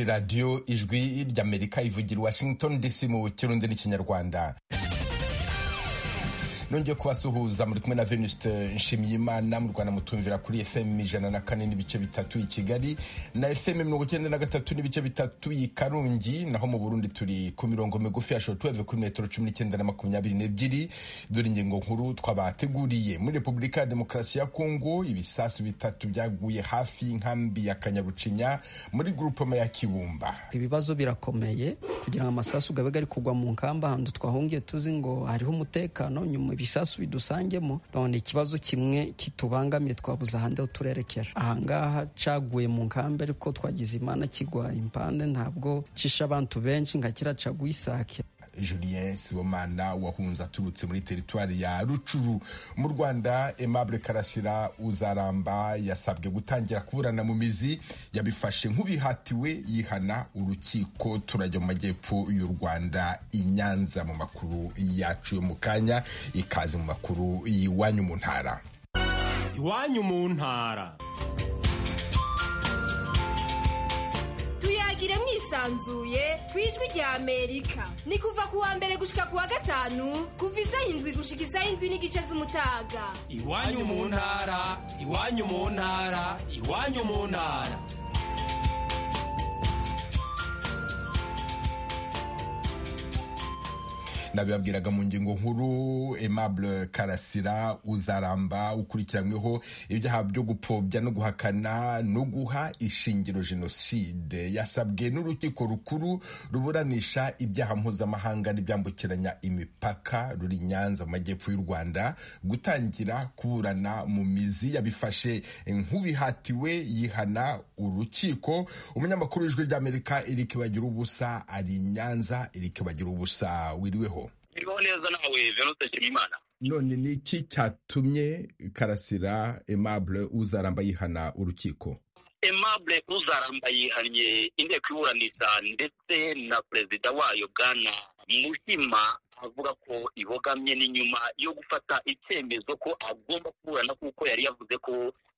radiyo ijwi ry'amerika ivugira washington dc mu kirundi n'ikinyarwanda nongeye kubasuhuza muri kumwe na venuste nshimiyimana mu rwanda mutumvira kuri fm ijana na kane n'ibice bitatu i kigali na fm mirongo icyenda na gatatu n'ibice bitatu i karongi naho mu burundi turi ku mirongo migufi ya shotweve kuri metero cumi n'icyenda na makumyabiri n'ebyiri dore ingingo nkuru twabateguriye muri repubulika ya demokarasi ya kongo ibisasu bitatu byaguye hafi y'inkambi ya kanyarucinya muri gurupoma ya kibumba ibibazo birakomeye kugira ngo amasasu gabe ari kugwa mu nkamba ahantu twahungiye tuzi ngo hariho umutekano nyuma ibisasu bidusangemo none ikibazo kimwe kitubangamiye twabuze ahandi aho turerekera ahangaha caguye mu nkambi ariko twagize imana kigwa impande ntabwo cisha abantu benshi nka kira caguye isake julien sibomana wahunze aturutse muri teritwari ya rucuru mu rwanda aimable karasira uzaramba yasabwe gutangira kuburana mu mizi yabifashe nk'ubihatiwe yihana urukiko turajya mu majyepfo y'u rwanda i nyanza mu makuru yacu yo mu kanya ikaze mu makuru y'iwanyu mu ntara iwanyu mu ntara tuyagire mwisanzuye ku ijwi rya amerika ni kuva ku wa mbere gushika ku wa gatanu kuva izahindwi gushika izahindwi n'igice z'umutaga iwanyu mu ntara iwanyu mu ntara iwanyu mu ntara nabibabwiraga mu ngingo nkuru aimable karasira uzaramba ukurikiranyweho ibyaha byo gupfobya no guhakana no guha ishingiro jenoside yasabwe n'urukiko rukuru ruburanisha ibyaha mpuzamahanga n'ibyambukiranya imipaka ruri nyanza mu majyepfo y'u rwanda gutangira kuburana mu mizi yabifashe nk'ubihatiwe yihana urukiko umunyamakuru w'ijwi ry'amerika eric bagira ubusa ari nyanza eric bagira ubusa wiriweho iriho neza nawe venuste nshimiyimana none ni iki cyatumye karasira aimable uzaramba yihana urukiko aimable uzaramba yihannye inteko iburanisha ndetse na perezida wayo bwana muhima avuga ko ibogamye n'inyuma yo gufata icyemezo ko agomba kuburana kuko yari yavuze ko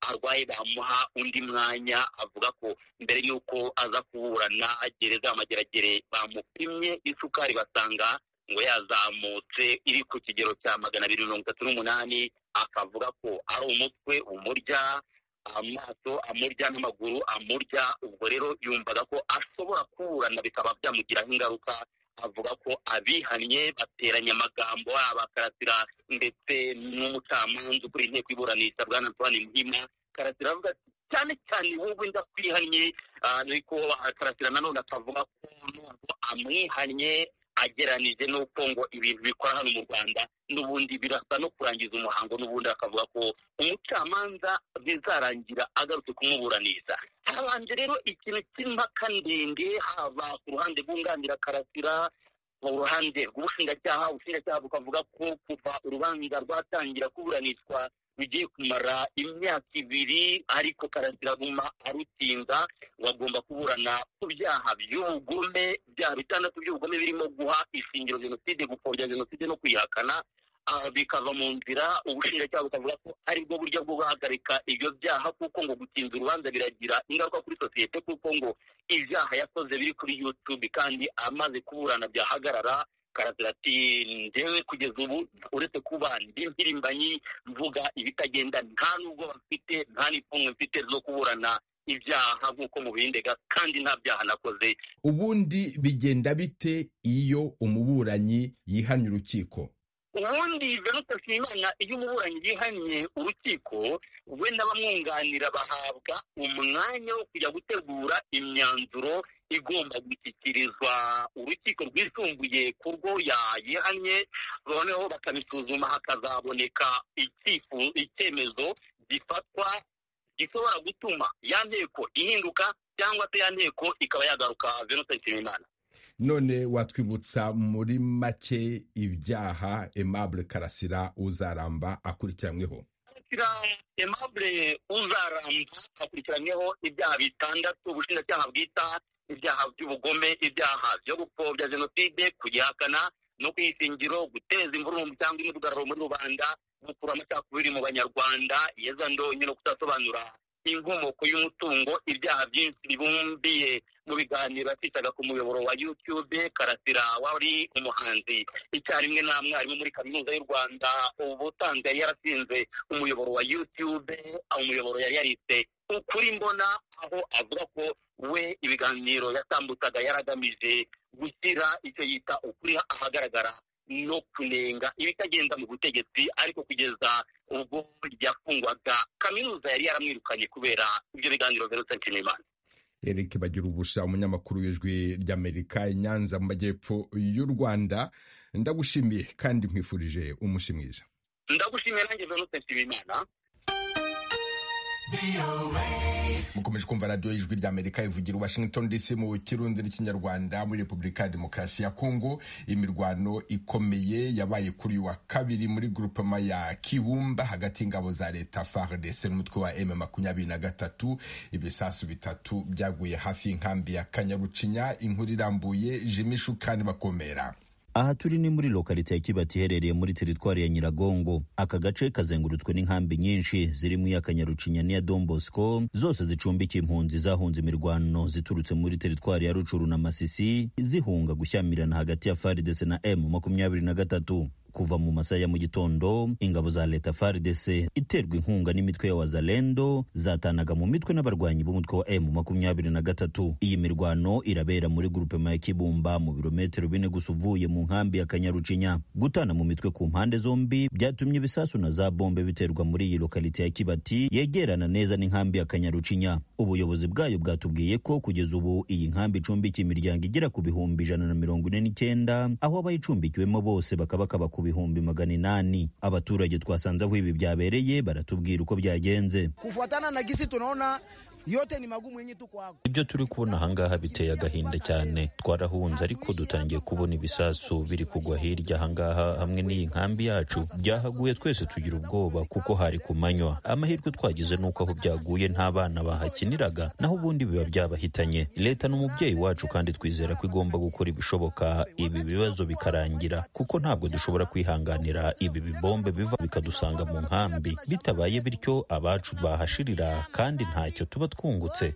arwaye bamuha undi mwanya avuga ko mbere y'uko aza kuburana gereza amageragere bamupimye isukari basanga ngo yazamutse iri ku kigero cya magana abiri mirongo itatu n'umunani akavuga ko ari umutwe umurya amaso amurya n'amaguru amurya ubwo rero yumvaga ko ashobora kuburana bikaba byamugiraho ingaruka avuga ko abihannye bateranya amagambo abakarasira ndetse n'umucamanza ukuriye inteko iburanisha bwana antoine muhima karasira avuga ati cyane cyane wowe ndakwihannye ariko karasira nanone akavuga ko nubwo amwihannye ageranije n'uko ngo ibintu bikora hano mu rwanda n'ubundi birasa no kurangiza umuhango n'ubundi akavuga ko umucamanza bizarangira agarutse kumuburanisha habanje rero ikintu cy'impaka ndende haba ku ruhande rwunganira karasira mu ruhande rw'ubushinjacyaha ubushinjacyaha bukavuga ko kuva urubanza rwatangira kuburanishwa bigiye kumara imyaka ibiri ariko karasira aguma arutinda ngo agomba kuburana ku byaha by'ubugome byaha bitandatu by'ubugome birimo guha ishingiro jenoside gupfobya jenoside no kuyihakana bikava mu nzira ubushinjacyaha bukavuga ko ari bwo buryo bwo guhagarika ibyo byaha kuko ngo gutinza urubanza biragira ingaruka kuri sosiyete kuko ngo ibyaha yakoze biri kuri yutube kandi amaze kuburana byahagarara karasira ati ndewe kugeza ubu uretse kuba ndi mpirimbanyi mvuga ibitagenda nta nubwo mfite nta n'ipfunwe mfite zo kuburana ibyaha nk'uko mubindega kandi nta byaha nakoze ubundi bigenda bite iyo umuburanyi yihannye urukiko ubundi venuste nshimiyimana iyo umuburanyi yihannye urukiko we n'abamwunganira bahabwa umwanya wo kujya gutegura imyanzuro igomba gushyikirizwa urukiko rwisumbuye ku rwo yayihannye noneho bakabisuzuma hakazaboneka icyemezo gifatwa gishobora gutuma ya nteko ihinduka cyangwa se ya nteko ikaba yagaruka venuste nshimiyimana none watwibutsa muri make ibyaha aimable karasira uzaramba akurikiranyweho aimable uzaramba akurikiranyweho ibyaha bitandatu ubushinjacyaha bwita ibyaha by'ubugome ibyaha byo gupfobya jenoside kuyihakana no kwishingiro guteza imvururu cyangwa imidugararo muri rubanda gukura amacakubiri mu banyarwanda yeza ndonye no kudasobanura n'inkomoko y'umutungo ibyaha byinshi bibumbiye mu biganiro afitaga ku muyoboro wa yutube karasira wari umuhanzi icyarimwe nta mwarimu muri kaminuza y'u rwanda ubusanzwe yari yarashinze umuyoboro wa yutube umuyoboro yari yaritse ukuri mbona aho avuga ko we ibiganiro yatambutsaga yaragamije gushyira icyo yita ukuri ahagaragara no kunenga ibitagenda mu butegetsi ariko kugeza ubwo ryafungwaga kaminuza yari yaramwirukanye kubera ibyo biganiro biherutse nshimimana eric bagira ubusa umunyamakuru w'ijwi ry'amerika i nyanza mu majyepfo y'u rwanda ndagushimiye kandi nkwifurije umunsi mwiza ndagushimiye nanjye venuste nshimimana mukomeje kumva radiyo y'ijwi ry'amerika ivugira washington dc mu kirundi n'ikinyarwanda muri repubulika ya demokarasi ya kongo imirwano ikomeye yabaye kuri wa kabiri muri grupema ya kibumba hagati y'ingabo za leta fardc n'umutwe wa m makumyabiri na gatatu ibisasu bitatu byaguye hafi y'inkambi ya kanyarucinya inkuru irambuye jimishu kandi bakomera aha turi ni muri lokalite ya kibati iherereye muri teritwari ya nyiragongo aka gace kazengurutswe n'inkambi nyinshi zirimo iya kanyarucinya n'iya don bosco zose zicumbikiye impunzi zahunze imirwano ziturutse muri teritwari ya rucuru na masisi zihunga gushyamirana hagati ya faridese na m makumyabiri na gatatu kuva mu masaha ya mu gitondo ingabo za leta fardc iterwa inkunga n'imitwe ya wazalendo zatanaga mu mitwe n'abarwanyi b'umutwe wa m makumyabiri na gatatu iyi mirwano irabera muri grupema ya kibumba mu birometero bine gusa uvuye mu nkambi ya kanyarucinya gutana mu mitwe ku mpande zombi byatumye ibisasu na za bombe biterwa muri iyi lokalite ya kibati yegerana neza n'inkambi ya kanyarucinya ubuyobozi bwayo bwatubwiye ko kugeza ubu iyi nkambi icumbikiye imiryango igera ku bihumbi ijana na mirongo ine n'icyenda aho abayicumbikiwemo bose bakabaka bakuru bihumbi magana inani. Abaturage twasanze aho ibi byabereye baratubwira uko byagenze. Kufuatana na gisi tunaona yote ni magumu yenye tu kwako. Ibyo turi kubona ahangaha biteye agahinda cyane, twarahunze ariko dutangiye kubona ibisasu biri kugwa hirya ahangaha hamwe n'iyi nkambi yacu. Byahaguye twese tugira ubwoba kuko hari ku manywa. Amahirwe twagize ni uko aho byaguye nta bana bahakiniraga, naho ubundi biba byabahitanye. Leta ni umubyeyi wacu kandi twizera ko igomba gukora ibishoboka ibi bibazo bikarangira, kuko ntabwo dushobora kwihanganira ibi bibombe biva bikadusanga mu nkambi. Bitabaye bityo abacu bahashirira kandi ntacyo tuba twungutse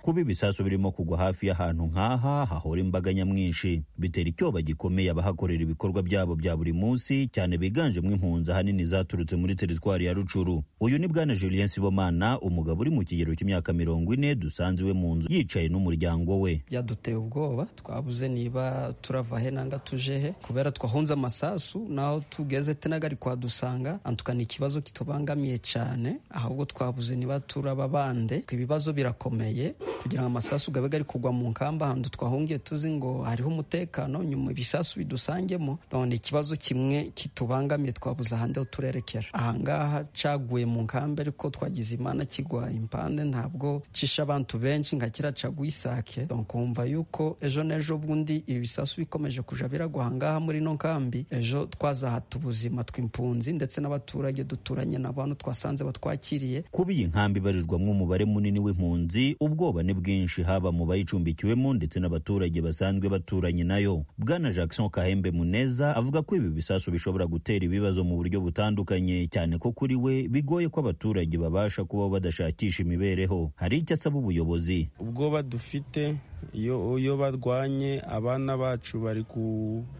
kuba ibisasu birimo kugwa hafi y'ahantu nk'aha hahora imbaga nyamwinshi bitera icyoba gikomeye abahakorera ibikorwa byabo bya buri munsi cyane biganjemo impunzi ahanini zaturutse muri teritwari ya rucuru uyu ni bwana julien sibomana umugabo uri mu kigero cy'imyaka mirongo ine dusanze iwe mu nzu yicaye n'umuryango we byaduteye ubwoba twabuze niba turava he nanga tuje he kubera twahunze amasasu naho tugeze tenagari kwadusanga antukana ikibazo kitubangamiye cyane ahubwo twabuze niba turaba bande ibibazo birakomeye kugira ngo amasasu gabe gari kugwa mu nkamba ahantu twahungiye tuzi ngo hariho umutekano nyuma ibisasu bidusangemo none ikibazo kimwe kitubangamiye twabuze ahandi aho turerekera ahangaha caguye mu nkambi ariko twagize imana kigwa impande ntabwo cisha abantu benshi nka kira caguye isake donc wumva yuko ejo n'ejo bundi ibi bisasu bikomeje kuja biragwa ahangaha muri no nkambi ejo twazahata ubuzima tw'impunzi ndetse n'abaturage duturanye n'abantu twasanze batwakiriye kuba iyi nkambi ibarirwamo umubare munini w'impunzi ubwoba ni bwinshi haba mu bayicumbikiwemo ndetse n'abaturage basanzwe baturanye nayo bwana jackson kahembe muneza avuga ko ibi bisasu bishobora gutera ibibazo mu buryo butandukanye cyane ko kuri we bigoye ko abaturage babasha kubaho badashakisha imibereho hari icyo asaba ubuyobozi ubwoba dufite iyo barwanye abana bacu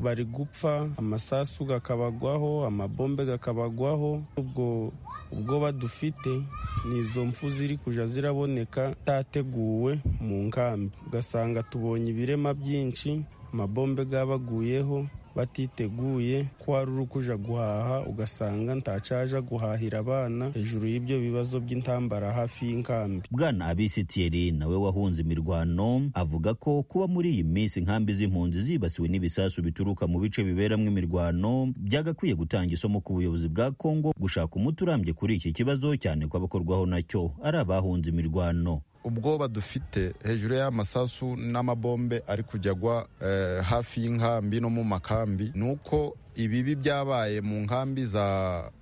bari gupfa amasasu gakabagwaho amabombe gakabagwaho ubwo ubwoba dufite ni izo mpfu ziri kujya ziraboneka tateguwe mu nkambi ugasanga tubonye ibirema byinshi amabombe gabaguyeho batiteguye ko wari uri kuja guhaha ugasanga ntacaja guhahira abana hejuru y'ibyo bibazo by'intambara hafi y'inkambi bwana abisitiyeri nawe wahunze imirwano avuga ko kuba muri iyi minsi inkambi z'impunzi zibasiwe n'ibisasu bituruka mu bice biberamo imirwano byagakwiye gutanga isomo ku buyobozi bwa kongo gushaka umuti urambye kuri iki kibazo cyane ko abakorwaho nacyo ari abahunze imirwano ubwoba dufite hejuru y'amasasu n'amabombe ari kujya agwa hafi y'inkambi no mu makambi ni uko ibibi byabaye mu nkambi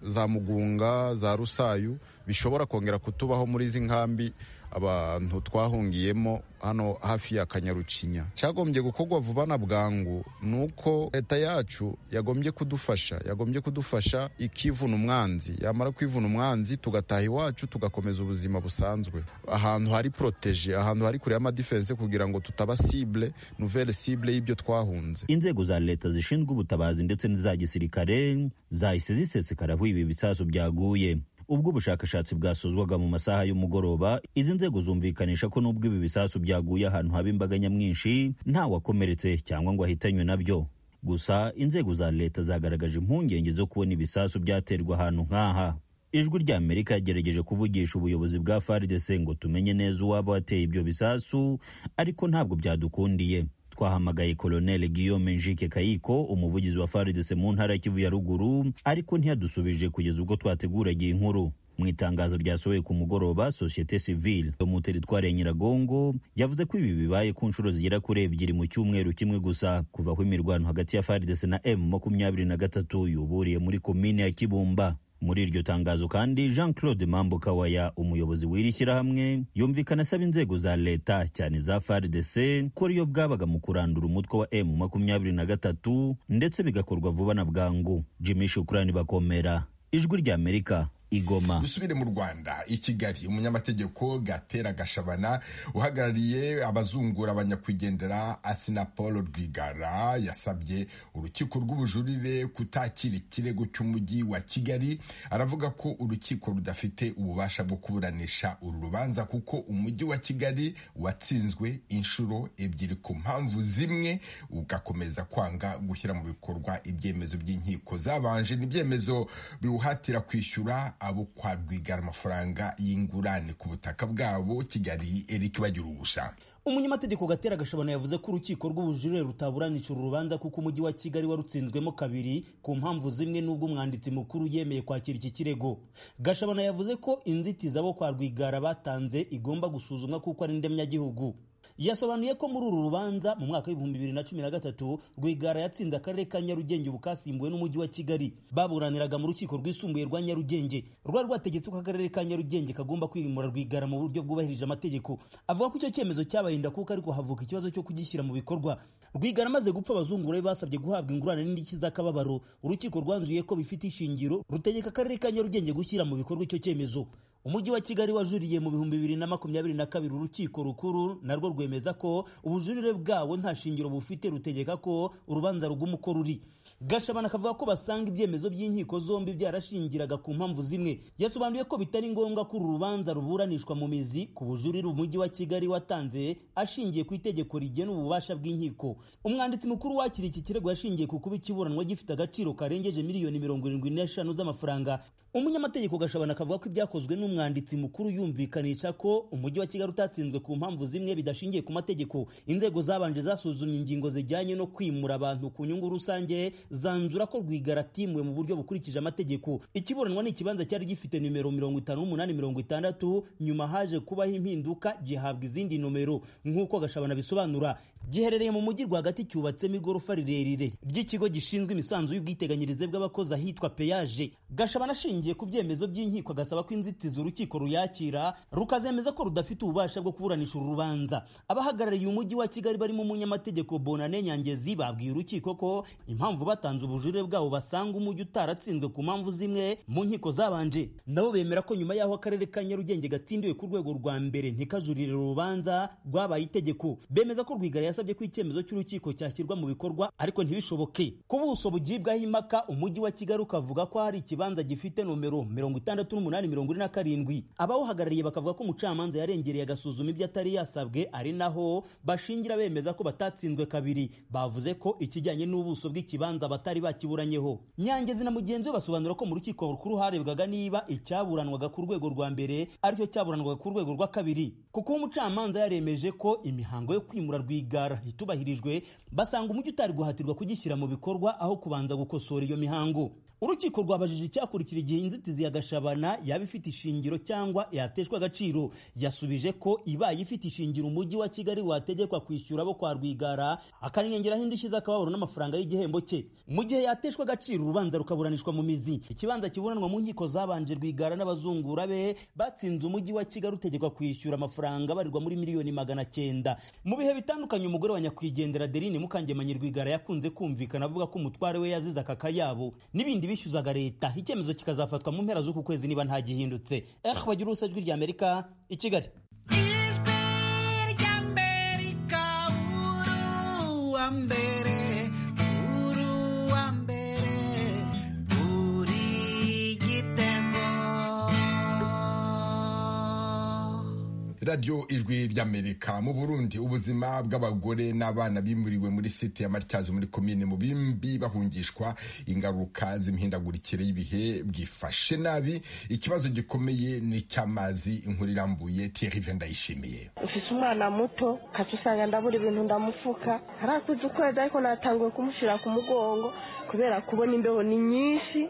za mugunga za rusayu bishobora kongera kutubaho muri izi nkambi abantu twahungiyemo hano hafi ya kanyarucinya cyagombye gukorwa vuba na bwangu ni uko leta yacu yagombye kudufasha yagombye kudufasha ikivuna umwanzi yamara kwivuna umwanzi tugataha iwacu tugakomeza ubuzima busanzwe ahantu hari poroteje ahantu hari kure y'amadifense kugira ngo tutaba sible nouvelle sible y'ibyo twahunze inzego za leta zishinzwe ubutabazi ndetse n'iza gisirikare zahise zisesekara aho ibi bisasu byaguye ubwo ubushakashatsi bwasozwaga mu masaha y'umugoroba izi nzego zumvikanisha ko n'ubwo ibi bisasu byaguye ahantu haba imbaga nyamwinshi nta wakomeretse cyangwa ngo ahitanywe nabyo gusa inzego za leta zagaragaje impungenge zo kubona ibisasu byaterwa ahantu nk'aha ijwi rya amerika yagerageje kuvugisha ubuyobozi bwa faridese ngo tumenye neza uwaba wateye ibyo bisasu ariko ntabwo byadukundiye twahamagaye koloneli guillaume njike kayiko umuvugizi wa faridese mu ntara ya kivu ya ruguru ariko ntiyadusubije kugeza ubwo twateguraga iyi nkuru mu itangazo ryasohoye ku mugoroba sosiyete sivile yo mu teritwari ya nyiragongo yavuze ko ibi bibaye ku nshuro zigera kuri ebyiri mu cyumweru kimwe gusa kuva aho imirwano hagati ya faridese na m makumyabiri na gatatu yuburiye muri komine ya kibumba muri iryo tangazo kandi jean claude mambo kawaya umuyobozi w'iri shyirahamwe yumvikana asaba inzego za leta cyane za fardc ko ariyo bwabaga mu kurandura umutwe wa m makumyabiri na gatatu ndetse bigakorwa vuba na bwangu jimmy shukurani bakomera ijwi rya amerika igoma dusubire mu rwanda i kigali umunyamategeko gatera gashabana uhagarariye abazungura abanyakugendera asina paul rwigara yasabye urukiko rw'ubujurire kutakira ikirego cy'umujyi wa kigali aravuga ko urukiko rudafite ububasha bwo kuburanisha uru rubanza kuko umujyi wa kigali watsinzwe inshuro ebyiri ku mpamvu zimwe ugakomeza kwanga gushyira mu bikorwa ibyemezo by'inkiko zabanje n'ibyemezo biwuhatira kwishyura abo kwa rwigara amafaranga y'ingurane ku butaka bwabo kigali eric bagira ubusa umunyamategeko gatera gashabano yavuze ko urukiko rw'ubujurire rutaburanisha uru rubanza kuko umujyi wa kigali warutsinzwemo kabiri ku mpamvu zimwe n'ubwo umwanditsi mukuru yemeye kwakira iki kirego gashabano yavuze ko inzitizi abo kwa rwigara batanze igomba gusuzumwa kuko ari ndemyagihugu yasobanuye ko muri uru rubanza mu mwaka w'ibihumbi bibiri na cumi na gatatu rwigara yatsinze akarere ka nyarugenge ubu kasimbuwe n'umujyi wa kigali baburaniraga mu rukiko rwisumbuye rwa nyarugenge rwari rwategetse ko akarere ka nyarugenge kagomba kwimura rwigara mu buryo bwubahirije amategeko avuga ko icyo cyemezo cyabaye ndakuka ariko havuka ikibazo cyo kugishyira mu bikorwa rwigara amaze gupfa abazungura be basabye guhabwa ingurane n'indishyi z'akababaro urukiko rwanzuye ko bifite ishingiro rutegeka akarere ka nyarugenge gushyira mu bikorwa icyo cyemezo umujyi wa kigali wajuriye mu bihumbi bibiri na makumyabiri na kabiri urukiko rukuru narwo rwemeza ko ubujurire bwawo nta shingiro bufite rutegeka ko urubanza ruguma uko ruri gashabana akavuga ko basanga ibyemezo by'inkiko zombi byarashingiraga ku mpamvu zimwe yasobanuye ko bitari ngombwa ko uru rubanza ruburanishwa mu mizi ku bujurire umujyi wa kigali watanze ashingiye ku itegeko rigena ububasha bw'inkiko umwanditsi mukuru wakira iki kirego yashingiye ku kuba ikiburanwa gifite agaciro karengeje miliyoni mirongo irindwi n'eshanu z'amafaranga umunyamategeko gashabana akavuga ko ibyakozwe n'umwe umwanditsi mukuru yumvikanisha ko umujyi wa kigali utatsinzwe ku mpamvu zimwe bidashingiye ku mategeko inzego zabanje zasuzumye ingingo zijyanye no kwimura abantu ku nyungu rusange zanzura ko rwigara atimuwe mu buryo bukurikije amategeko ikiburanwa ni ikibanza cyari gifite nimero mirongo itanu n'umunani mirongo itandatu nyuma haje kubaho impinduka gihabwa izindi nomero nk'uko gashabana bisobanura giherereye mu mujyi rwagati cyubatsemo igorofa rirerire ry'ikigo gishinzwe imisanzu y'ubwiteganyirize bw'abakozi ahitwa peyaje gashabana ashingiye ku byemezo by'inkiko agasaba ko inzitizi urukiko ruyakira rukazemeza ko rudafite ububasha bwo kuburanisha uru rubanza abahagarariye umujyi wa kigali barimo umunyamategeko bonane nyangezi babwiye urukiko ko impamvu batanze ubujurire bwabo basanga umujyi utaratsinzwe ku mpamvu zimwe mu nkiko zabanje nabo bemera ko nyuma y'aho akarere ka nyarugenge gatsindiwe ku rwego rwa mbere ntikajurire urubanza rwabaye itegeko bemeza ko rwigara yasabye ko icyemezo cy'urukiko cyashyirwa mu bikorwa ariko ntibishoboke ku buso bugibwaho impaka umujyi wa kigali ukavuga ko hari ikibanza gifite nomero mirongo itandatu n'umunani mirongo ine na karindwi abawuhagarariye bakavuga ko umucamanza yarengereye agasuzuma ibyo atari yasabwe ari naho bashingira bemeza ko batatsinzwe kabiri bavuze ko ikijyanye n'ubuso bw'ikibanza batari bakiburanyeho nyangezi na mugenzi we basobanura ko mu rukiko rukuru harebwaga niba icyaburanwaga ku rwego rwa mbere aricyo cyaburanwaga ku rwego rwa kabiri kuko umucamanza yaremeje ko imihango yo kwimura rwigara itubahirijwe basanga umujyi utari guhatirwa kugishyira mu bikorwa aho kubanza gukosora iyo mihango urukiko rwabajije icyakurikira igihe inzitizi ya gashabana yaba ifite ishingiro cyangwa yateshwa agaciro yasubije ko ibaye ifite ishingiro umujyi wa kigali wategekwa kwishyura abo kwa rwigara akanengeraho indishyi z'akababaro n'amafaranga y'igihembo cye mu gihe yateshwa agaciro urubanza rukaburanishwa mu mizi ikibanza kiburanwa mu nkiko zabanje rwigara n'abazungura be batsinze umujyi wa kigali utegekwa kwishyura amafaranga abarirwa muri miliyoni magana cyenda mu bihe bitandukanye umugore wa nyakwigendera Adeline Mukangemanyi Rwigara yakunze kumvikana avuga ko umutware we yazize akakayabo n'ibindi bishyuzaga leta icyemezo kikazafatwa mu mpera z'uku kwezi niba nta gihindutse eh bagira ubusa ijwi ry'Amerika i Kigali radiyo ijwi ry'amerika mu burundi ubuzima bw'abagore n'abana bimuriwe muri site ya matyazo muri komine mu bimbi bahungishwa ingaruka z'imihindagurikire y'ibihe bwifashe nabi ikibazo gikomeye ni icy'amazi inkuru irambuye tirive ndayishimiye ufise umwana muto kaca usanga ndabura ibintu ndamufuka harakuze ukwezi ariko natanguye kumushyira ku mugongo kubera kubona imbeho ni nyinshi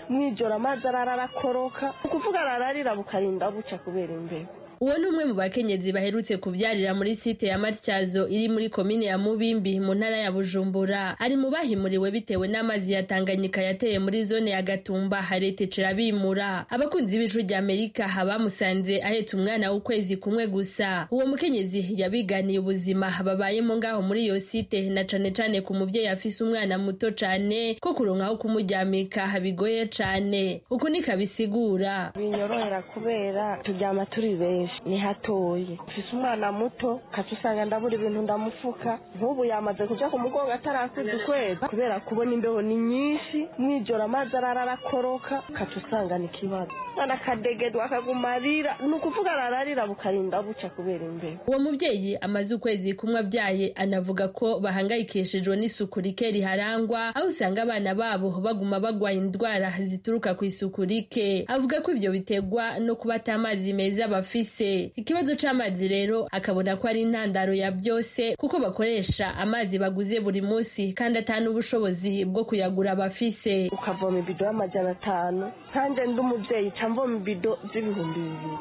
mwijoro amazi arara arakoroka ukuvuga arararira bukarinda bucya kubera imbeho uwo ni umwe mu bakenyezi baherutse kubyarira muri site ya matyazo iri muri komine ya mubimbi mu ntara ya bujumbura ari mu bahimuriwe bitewe n'amazi ya tanganyika yateye muri zone ya gatumba haretecera bimura abakunzi b'ijwi rya amerika bamusanze ahetse umwana w'ukwezi kumwe gusa uwo mukenyezi yabiganiye ubuzima babayemo ngaho muri iyo site na cane cane ku mubyeyi afise umwana muto cane ko kuronka aho kumujyamika bigoye cane uku niko abisigura binyorohera kubera turyama turi benshi ni hatoye ufise umwana muto kaca usanga ndabura ibintu ndamufuka nk'ubu yamaze kuja ku mugongo atarakuze ukwezi kubera kubona imbeho ni nyinshi mwijoro amazi arara arakoroka kaca usanga ni kibazo umwana akadegedwa akaguma arira ni ukuvuga arararira bukarinda buca kubera imbeho uwo mubyeyi amaze ukwezi kumwe abyaye anavuga ko bahangayikishijwe n'isuku rike riharangwa aho usanga abana babo baguma bagwaye indwara zituruka ku isuku rike avuga ko ibyo biterwa no kuba ata amazi meza bafise ikibazo c'amazi rero akabona ko ari intandaro ya byose kuko bakoresha amazi baguze buri munsi kandi atanu ubushobozi bwo kuyagura bafise ukavoma ibido y'amajana atanu kandi ndi umubyeyi camvoma ibido z'ibihumbi bibiri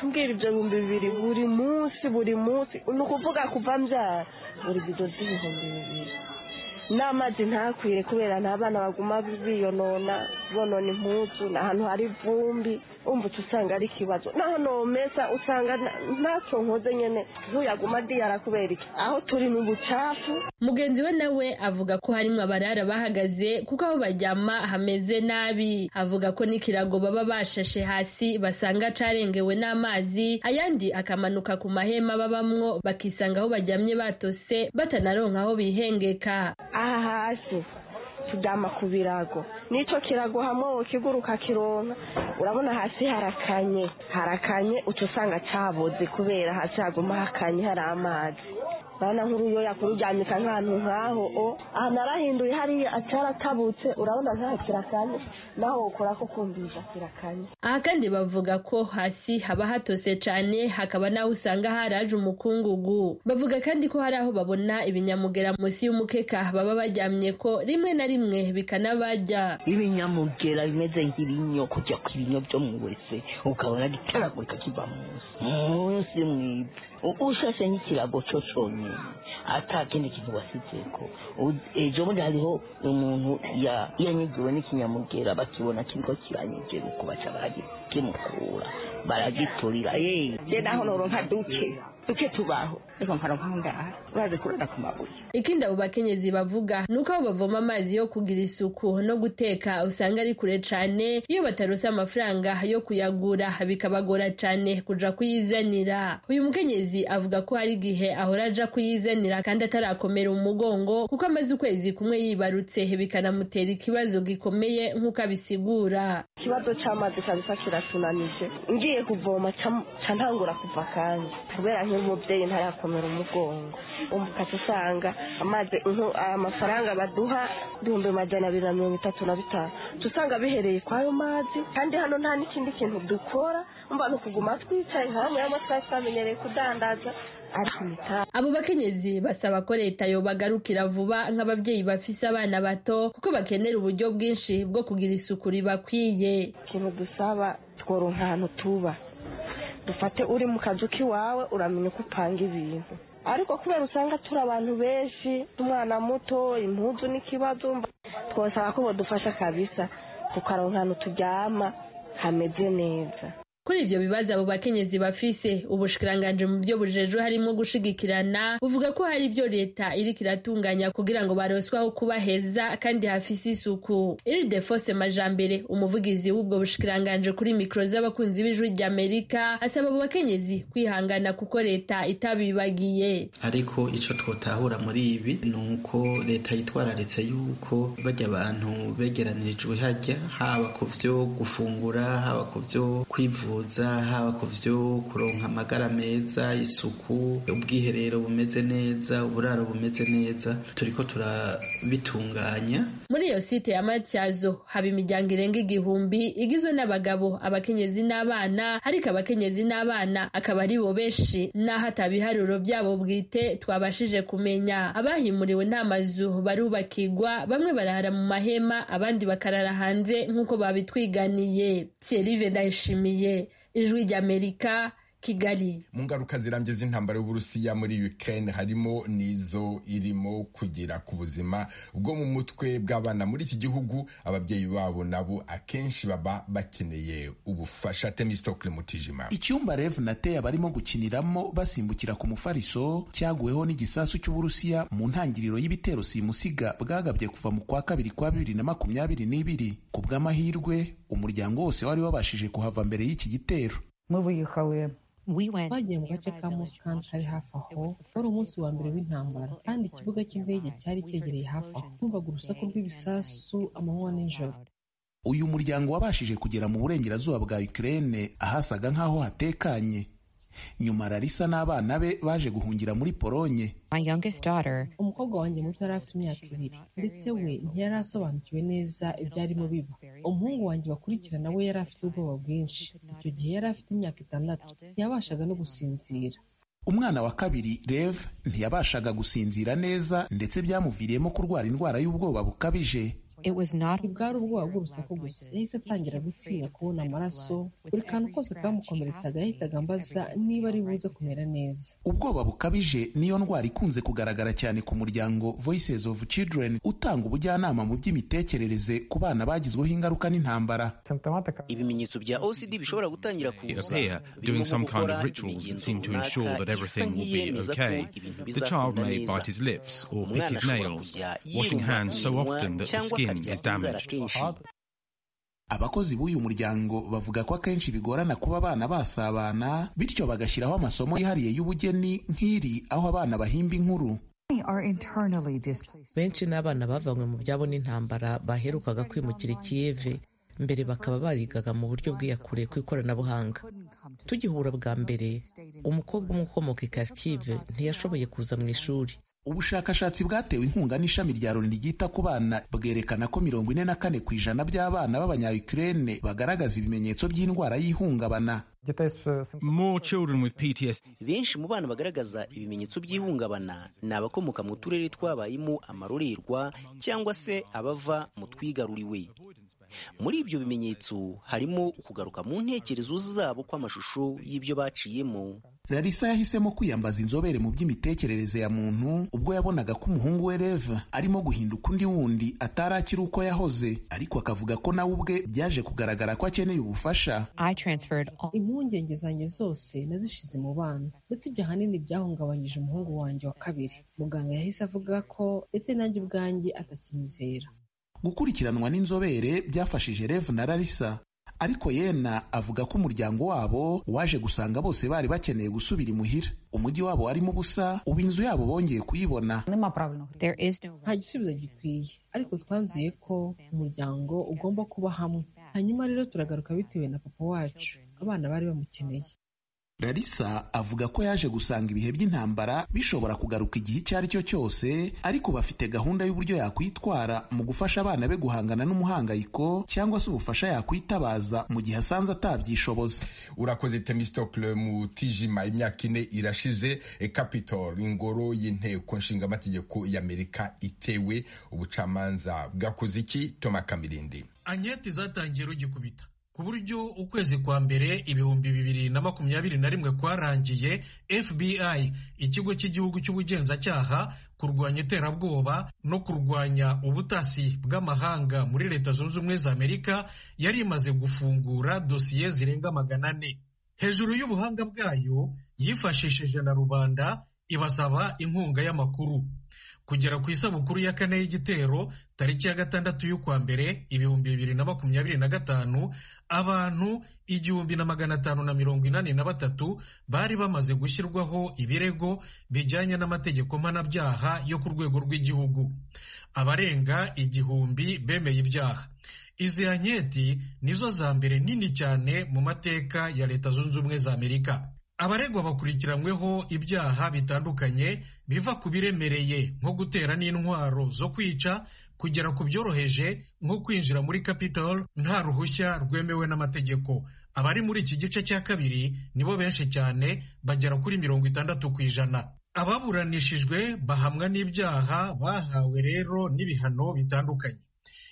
cumbwira ibyo bihumbi bibiri buri munsi buri munsi ni ukuvuga kuva mbyara buri bido z'ibihumbi bibiri n'amazi ntakwire kubera nta bana baguma biyonona bonona impuzu ni ahantu hari ivumbi umva uca usanga ari ikibazo naho nomesa usanga ntacyo nkoze nyene ntuyaguma diyara kubera iki aho turi ni ubucafu mugenzi we nawe avuga ko harimo abarara bahagaze kuko aho bajyama hameze nabi avuga ko n'ikirago baba bashashe hasi basanga carengewe n'amazi ayandi akamanuka ku mahema babamwo bakisanga aho bajyamye batose batanaronka aho bihengeka aha hasi turyama ku birago n'icyo kirago hamwe kiguruka kironka urabona hasi harakanye harakanye uca usanga cyaboze kubera hasi haguma hakanye hari amazi urabona nk'uruyo yakururyamika nk'ahantu nk'aho o ahantu arahinduye hariya ataratabutse urabona nta kirakanye naho ukora ko kumvisha kirakanye aha kandi bavuga ko hasi haba hatose cyane hakaba n'aho usanga haraje umukungugu bavuga kandi ko hari aho babona ibinyamugera munsi y'umukeka baba bajyamye ko rimwe na rimwe bikanabajya ibinyamugera bimeze nk'ibinyo kujya ku ibinyo byo mu wese ukabona gitaragurika kiva munsi munsi mwiza ushashe nk'ikirago cyo cyonyine atakindi kintu wasizeko ejo bundi hariho umuntu yanyigiwe n'ikinyamugera bakibona kiriko kiranyigera uko baca baragikimukura baragiturira je naho noronka duke duke tubaho reka nkaronka aho ndara uraze kurara ku mabuye ikindi abo bakenyezi bavuga ni uko aho bavoma amazi yo kugira isuku no guteka usanga ari kure cane iyo batarose amafaranga yo kuyagura bikabagora cane kuja kuyizanira uyu mukenyezi avuga ko hari igihe ahora aja kuyizanira kandi atarakomera umugongo kuko amaze ukwezi kumwe yibarutse bikanamutera ikibazo gikomeye nk'uko abisigura ikibazo cy'amazi kabisa kiratunanije ngiye kuvoma ca ntangura kuva kandi kubera nk'umubyeyi ntarakomera umugongo ukaca usanga amazi amafaranga baduha ibihumbi majana abiri na mirongo itatu na bitanu usanga bihereye kw'ayo mazi kandi hano nta n'ikindi kintu dukora mba ni ukuguma twicaye nka bamwe y'amasaha twamenyereye kudandaza abo bakenyezi basaba ko leta yobagarukira vuba nk'ababyeyi bafise abana bato kuko bakenera uburyo bwinshi bwo kugira isuku ribakwiye ikintu dusaba tworonka ahantu tuba dufate uri mu kazu k'iwawe uramenya uko upanga ibintu ariko kubera usanga turi abantu benshi umwana muto impuzu n'ikibazo twasaba ko badufasha kabisa tukaronka ahantu turyama hameze neza kuri ibyo bibazo abo bakenyezi bafise ubushikiranganje mu byo bujejwe harimo gushigikirana buvuga ko hari ibyo leta iriko iratunganya kugira ngo baronswe aho kuba heza kandi hafise isuku ildefonse majambere umuvugizi w'ubwo bushikiranganje kuri mikoro z'abakunzi b'ijwi ry'amerika asaba abo bakenyezi kwihangana kuko leta itabibagiye ariko ico twotahura muri ibi ni uko leta yitwararitse yuko bajya abantu begeranirijwe hajya haba ku vyo gufungura haba ku vyo kwivuza kwivuza haba ku vyo kuronka amagara meza isuku ubwiherero bumeze neza uburaro bumeze neza turiko turabitunganya muri iyo site ya matyazo haba imiryango irenga igihumbi igizwe n'abagabo abakenyezi n'abana ariko abakenyezi n'abana akaba ari bo benshi n'aho atabiharuro byabo bwite twabashije kumenya abahimuriwe nta mazu barubakirwa bamwe barara mu mahema abandi bakarara hanze nk'uko babitwiganiye Thierry ndayishimiye ijwi ry'amerika kigali mu ngaruka zirambye z'intambara y'uburusiya muri ukraine harimo n'izo irimo kugera ku buzima bwo mu mutwe bw'abana muri iki gihugu ababyeyi babo nabo akenshi baba bakeneye ubufasha temistokle mutijima icyumba rev nateye abarimo gukiniramo basimbukira ku mufariso cyaguweho n'igisasu cy'uburusiya mu ntangiriro y'ibitero simusiga bwagabye kuva mu kwa kabiri kwa bibiri na makumyabiri n'ibiri ku bw'amahirwe umuryango wose wari wabashije kuhava mbere y'iki gitero twagiye mu gace ka musikani kari hafi aho wari umunsi wa mbere w'intambara kandi ikibuga cy'indege cyari cyegereye hafi aho twumvaga urusaku rw'ibisasu amanywa n'ijoro uyu muryango wabashije kugera mu burengerazuba bwa Ukraine ahasaga nk'aho hatekanye nyuma rarisa n'abana be baje guhungira muri polonye umukobwa wanjye muto yari afite imyaka ibiri ndetse we ntiyari asobanukiwe neza ibyarimo biba umuhungu wanjye bakurikirana we yari afite ubwoba bwinshi icyo gihe yari afite imyaka itandatu ntiyabashaga no gusinzira umwana wa kabiri rev ntiyabashaga gusinzira neza ndetse byamuviriyemo kurwara indwara y'ubwoba bukabije ntibwari ubwoba bw'urusaku gusa yahise atangira gutinya kubona amaraso buri kantu kose kamukomeretsaga yahitaga ambaza niba ari buze kumera neza ubwoba bukabije niyo ndwara ikunze kugaragara cyane ku muryango voices of children utanga ubujyanama mu by'imitekerereze ku bana bagizweho ingaruka n'intambara ibimenyetso bya ocd bishobora gutangira kuza birimo nko gukora imigenzo runaka isa nk'iyemeza ko ibintu bizakunda neza umwana ashobora kujya yiruma iminwa cyangwa akarya abakozi b'uyu muryango bavuga ko akenshi bigorana kuba abana basabana bityo bagashyiraho amasomo yihariye y'ubugeni nk'iri aho abana bahimba inkuru benshi n'abana bavanywe mu byabo n'intambara baherukaga kwimukira ikiyeve mbere bakaba barigaga mu buryo bwiyakure ku ikoranabuhanga tugihura bwa mbere umukobwa umwe ukomoka i kharkive ntiyashoboye kuza mu ishuri ubushakashatsi bwatewe inkunga n'ishami rya loni ryita ku bana bwerekana ko mirongo ine na kane ku ijana by'abana b'abanyayukurene bagaragaza ibimenyetso by'indwara y'ihungabana benshi mu bana bagaragaza ibimenyetso by'ihungabana ni abakomoka mu turere twabayemo amarorerwa cyangwa se abava mu twigaruriwe muri ibyo bimenyetso harimo ukugaruka mu ntekerezo zabo kw'amashusho y'ibyo baciyemo rarisa yahisemo kwiyambaza inzobere mu by'imitekerereze ya muntu ubwo yabonaga ko umuhungu we reva arimo guhinduka undi wundi atari akiri uko yahoze ariko akavuga ko nawe ubwe byaje kugaragara ko akeneye ubufasha impungenge zanjye zose nazishize mu bana ndetse ibyo ahanini byahungabanyije umuhungu wanjye wa kabiri muganga yahise avuga ko ndetse nanjye ubwanjye atakinyizera gukurikiranwa n'inzobere byafashije rev na rarisa ariko yena avuga ko umuryango wabo waje gusanga bose bari bakeneye gusubira imuhira umujyi wabo warimo ubusa ubu inzu yabo bongeye kuyibona nta gisubizo gikwiye ariko twanzuye ko umuryango ugomba kuba hamwe hanyuma rero turagaruka bitewe na papa wacu abana bari bamukeneye larisa avuga ko yaje gusanga ibihe by'intambara bishobora kugaruka igihe icyo ari cyo cyose ariko bafite gahunda y'uburyo yakwitwara mu gufasha abana be guhangana n'umuhangayiko cyangwa se ubufasha yakwitabaza mu gihe asanze atabyishoboza urakoze temistokle mu tijima imyaka ine irashize e, capitol ingoro y'inteko nshingamategeko y'amerika itewe ubucamanza bwakoze iki toma kamirindi anketi zatangiye rugikubita ku buryo ukwezi kwa mbere ibihumbi bibiri na makumyabiri na rimwe kwarangiye fbi ikigo cy'igihugu cy'ubugenzacyaha kurwanya iterabwoba no kurwanya ubutasi bw'amahanga muri leta zunze ubumwe za amerika yari imaze gufungura dosiye zirenga magana ane hejuru y'ubuhanga bwayo yifashishije na rubanda ibasaba inkunga y'amakuru kugera ku isabukuru ya kane y'igitero tariki ya gatandatu y'ukwa mbere ibihumbi bibiri na makumyabiri na gatanu abantu igihumbi na magana atanu na mirongo inani na batatu bari bamaze gushyirwaho ibirego bijyanye n'amategeko mpanabyaha yo ku rwego rw'igihugu abarenga igihumbi bemeye ibyaha izi anketi nizo za mbere nini cyane mu mateka ya leta zunze ubumwe za amerika abaregwa bakurikiranyweho ibyaha bitandukanye biva ku biremereye nko gutera n'intwaro zo kwica kugera ku byoroheje nko kwinjira muri Capitol nta ruhushya rwemewe n'amategeko abari muri iki gice cya kabiri nibo benshi cyane bagera kuri mirongo itandatu ku ijana ababuranishijwe bahamwa n'ibyaha bahawe rero n'ibihano bitandukanye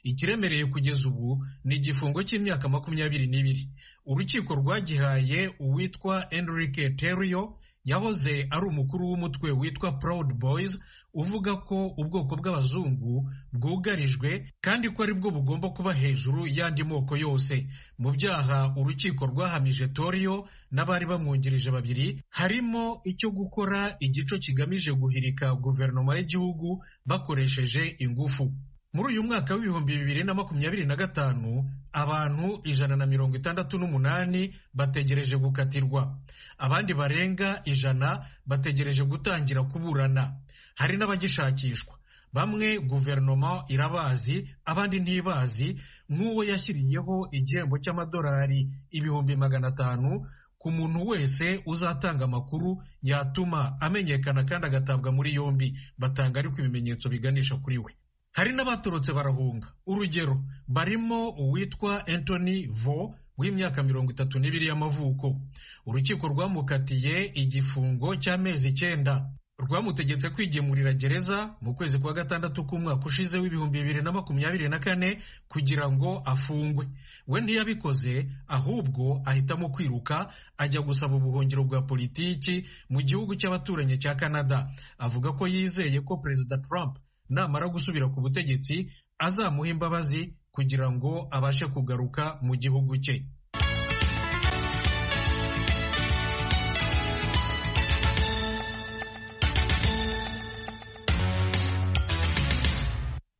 ikiremereye kugeza ubu ni igifungo cy'imyaka makumyabiri n'ibiri urukiko rwagihaye uwitwa enrique terio yahoze ari umukuru w'umutwe witwa proud boys uvuga ko ubwoko bw'abazungu bwugarijwe kandi ko ari bwo bugomba kuba hejuru y'andi moko yose mu byaha urukiko rwahamije torio n'abari bamwungirije babiri harimo icyo gukora igico kigamije guhirika guverinoma y'igihugu bakoresheje ingufu muri uyu mwaka w'ibihumbi bibiri na makumyabiri na gatanu abantu ijana na mirongo itandatu n'umunani bategereje gukatirwa abandi barenga ijana bategereje gutangira kuburana hari n'abagishakishwa bamwe guverinoma irabazi abandi ntibazi nk'uwo yashyiriyeho igihembo cy'amadolari ibihumbi magana atanu ku muntu wese uzatanga amakuru yatuma amenyekana kandi agatabwa muri yombi batanga ariko ibimenyetso biganisha kuri we hari n'abatorotse barahunga urugero barimo uwitwa Anthony vo w'imyaka mirongo itatu n'ibiri y'amavuko urukiko rwamukatiye igifungo cy'amezi icyenda rwamutegetse kwigemurira gereza mu kwezi kwa gatandatu k'umwaka ushize w'ibihumbi bibiri na makumyabiri na kane kugira ngo afungwe we ntiyabikoze ahubwo ahitamo kwiruka ajya gusaba ubuhungiro bwa politiki mu gihugu cy'abaturanyi cya Canada avuga ko yizeye ko Perezida Trump namara gusubira ku butegetsi azamuha imbabazi kugira ngo abashe kugaruka mu gihugu cye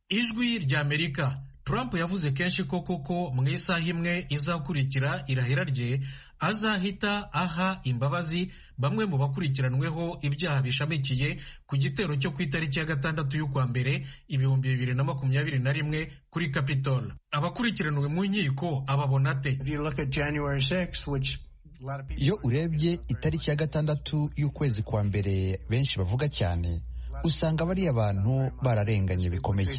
ijwi ry'amerika Trump yavuze kenshi ko koko mu isaha imwe izakurikira irahira rye azahita aha imbabazi bamwe mu bakurikiranweho ibyaha bishamikiye ku gitero cyo ku itariki ya gatandatu y'ukwa mbere ibihumbi bibiri na makumyabiri na rimwe kuri Capitol abakurikiranywe mu nkiko ababona ate iyo urebye itariki ya gatandatu y'ukwezi kwa mbere benshi bavuga cyane usanga bariya bantu bararenganye bikomeye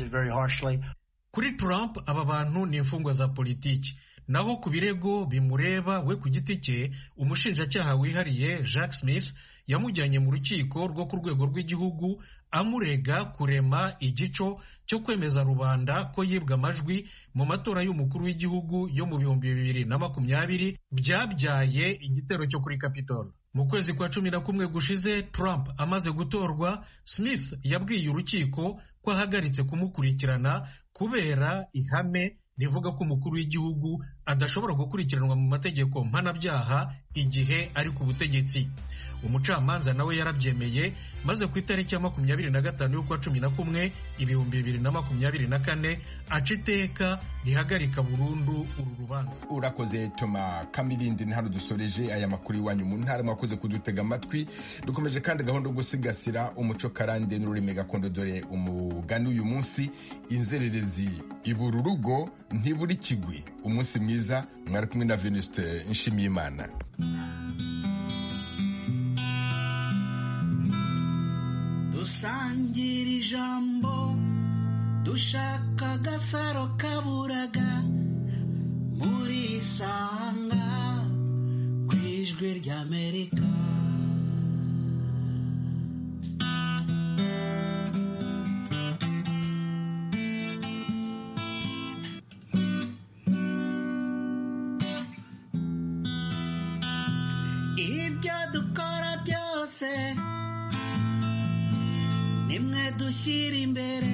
kuri Trump aba bantu ni imfungwa za politiki naho ku birego bimureba we ku giti cye umushinjacyaha wihariye Jack Smith yamujyanye mu rukiko rwo ku rwego rw'igihugu amurega kurema igico cyo kwemeza rubanda ko yibwa amajwi mu matora y'umukuru w'igihugu yo mu bihumbi bibiri na makumyabiri byabyaye igitero cyo kuri Capitol mu kwezi kwa cumi na kumwe gushize Trump amaze gutorwa Smith yabwiye urukiko ko ahagaritse kumukurikirana kubera ihame rivuga ko umukuru w'igihugu adashobora gukurikiranwa mu mategeko mpanabyaha igihe ari ku butegetsi umucamanza nawe yarabyemeye maze ku itariki ya makumyabiri na gatanu y'ukwa cumi na kumwe ibihumbi bibiri na makumyabiri na kane aca iteka rihagarika burundu uru rubanza urakoze toma kamirindi hano dusoreje aya makuru iwanyu mu ntara mwakoze kudutega amatwi dukomeje kandi gahunda yo gusigasira umuco karande n'ururimi gakondo dore umugani uyu munsi inzererezi ibura urugo ntiburi kigwi umunsi mwiza mwari kumwe na venusite nshimiyimana ijambo dushaka agasaro kaburaga muri isanga ku ijwi ry'amerika ibyo dukora byose nimwe dushyira imbere